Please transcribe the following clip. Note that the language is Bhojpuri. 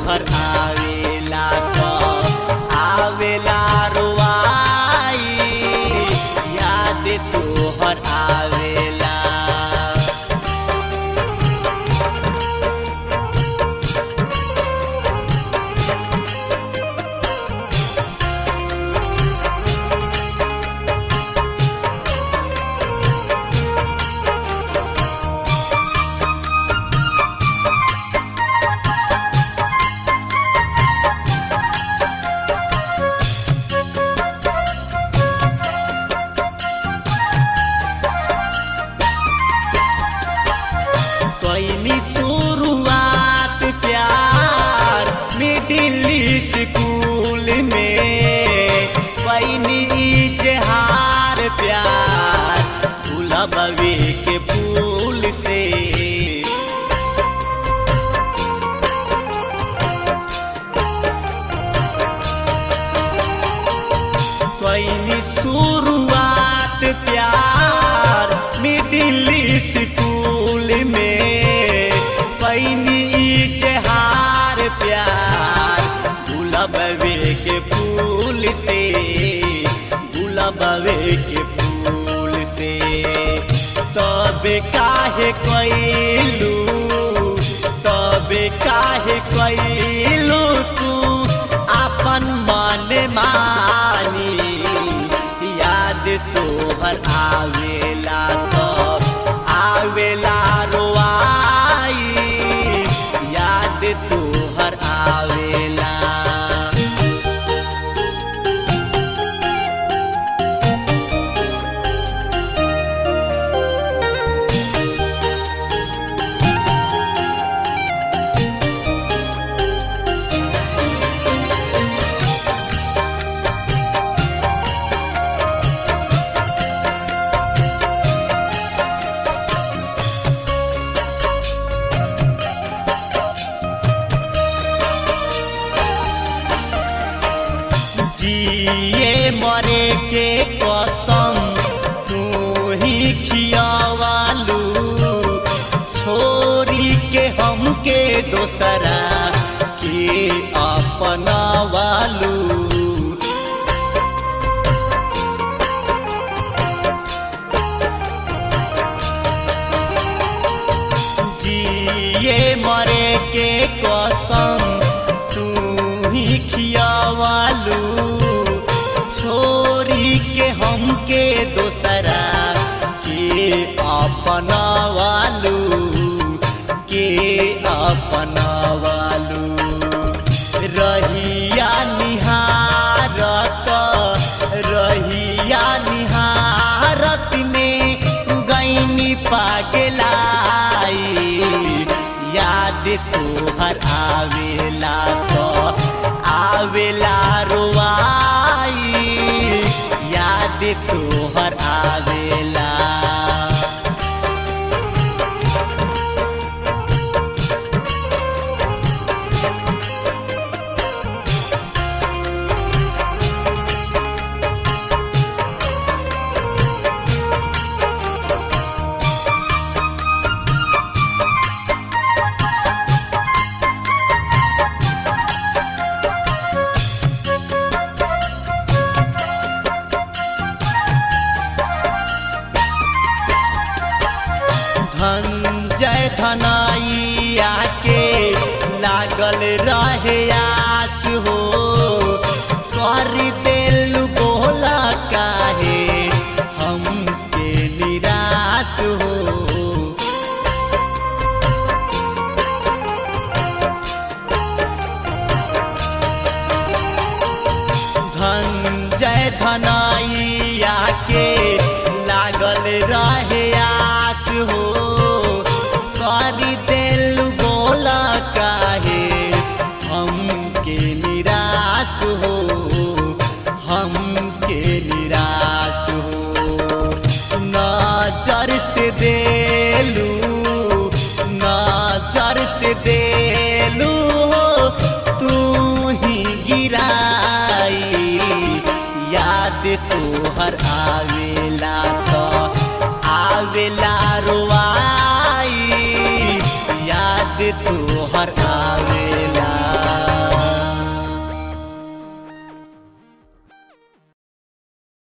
तोहर आवेला तो आवेला रुआई याद तोहर आवेला कैनी शुरुआत प्यार मिडिल स्कूल में कैनी इजहार प्यार गुलाबी के फूल से कैनी शुरुआत प्यार मिडिल स्कूल में कैनी इजहार प्यार गुलाबे के फूल से गुलाबे के फूल से तब काहे कैलू तब काहे कैलू तू अपन मन मानी याद तोहर आवेला तो आवेला रोआई याद तोहर आवेला जिए मरे के कसम तू ही खियावालू छोरी के हमके दोसरा के अपनावालू जिए मरे के कसम तू ही खियावालू छोरी के हमके दोसरा के अपनावालू के अपनावालू रहिया निहारत रहिया निहारत में गईनी पागलाई याद तोहर आवेला तो आवेला रुआई याद तोहर आवेला धनजय धनाइया के लागल रहे आस हो कर दिल बोला काहे हमके निराश हो धनजय धनाइया के लागल रहे आस हो कर दिल बोला काहे हमके निराश हो हमके निराश हो नजर से देलू नजर से देलू तू ही गिराई याद तोहर आवेला तो आवेला रुआई याद तोहर आवेला